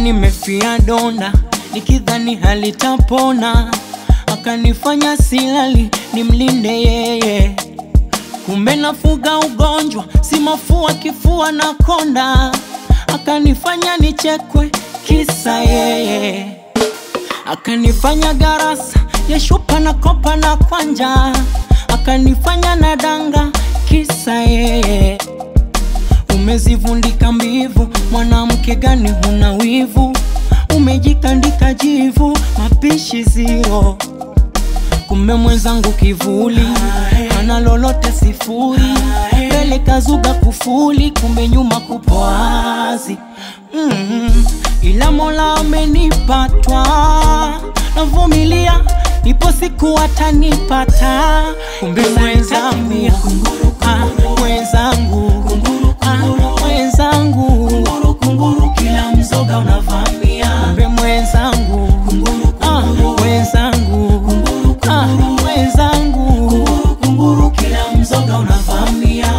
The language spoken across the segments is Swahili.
nimefia donda nikidhani halitapona, akanifanya silali nimlinde yeye, kumbe nafuga ugonjwa, si mafua, kifua na konda, akanifanya nichekwe kisa yeye, akanifanya garasa ya shupa na kopa na kwanja, akanifanya na danga kisa yeye. Umezivundika mbivu, mwanamke gani huna wivu? Umejikandika jivu, mapishi zero. Kumbe mwenzangu kivuli, ana lolote sifuri, mbele kazuga kufuli, kumbe nyuma kupo wazi. Mm, ila Mola amenipatwa, navumilia, ipo siku atanipata. Kumbe mwenzangu, ah, mwenzangu, ah, mwenzangu, kila mzoga unavamia. Kumbe mwenzangu, ah, mwenzangu, ah, mwenzangu, kila mzoga unavamia.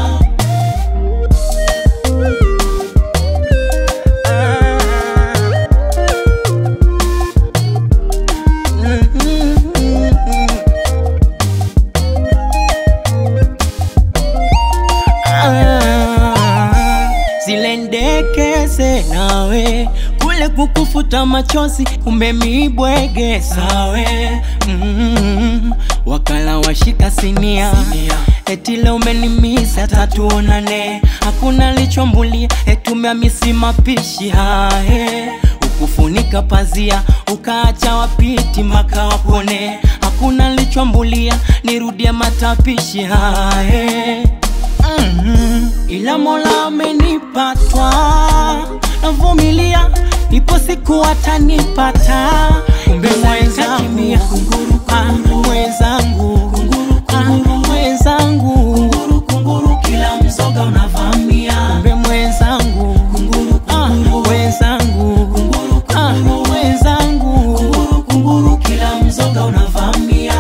Ah, zile ndekeze nawe kule kukufuta machozi, kumbe mibwege sawe mm, wakala washika sinia, eti leo umenimisa tatuonane, hakuna lichombulia, eti umeamisi mapishi hae ukufunika pazia ukaacha wapiti maka wapone, hakuna lichombulia, nirudie matapishi hae Mhm. ila Mola amenipatwa, navumilia, ipo siku atanipata. Kumbe mwenzangu, ah, mwenzangu, ah, mwenzangu, kila mzoga unavamia. Kumbe mwenzangu, ah, mwenzangu, ah, mwenzangu, kila mzoga unavamia.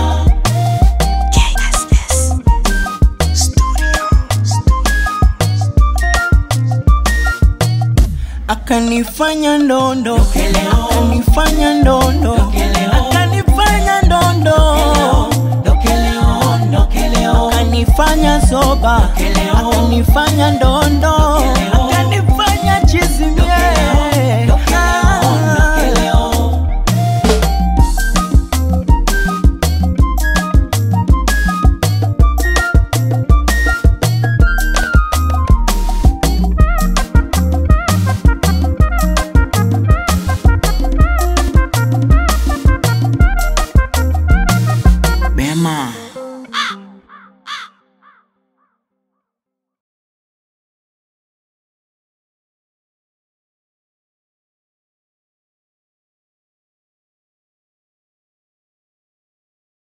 KSS Studios. akanifanya ndondo akanifanya ndondo akanifanya ndondo akanifanya soba akanifanya ndondo